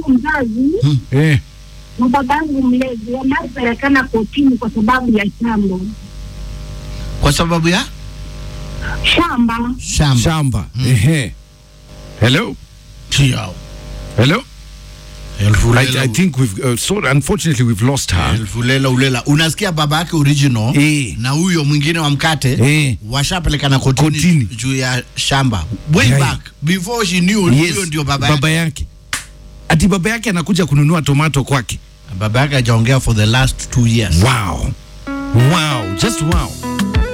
mzazi Eh. na babangu mlezi wanaopelekana kotini kwa sababu ya shamba Kwa sababu ya shamba. shamba. Shamba. Ehe. Hello. Chiao. Hello. Elfu I, lela, I think we've uh, so unfortunately we've lost her. elfu lela ulela. Unasikia baba yake original Eh. na huyo mwingine wa mkate Eh. washapelekana kotini, Kotini. juu ya shamba way Yeah. back before she knew Yes. huyo ndio baba yake. baba yake. Ati baba yake anakuja kununua tomato kwake. Baba yake hajaongea for the last two years. Wow. Wow, just wow.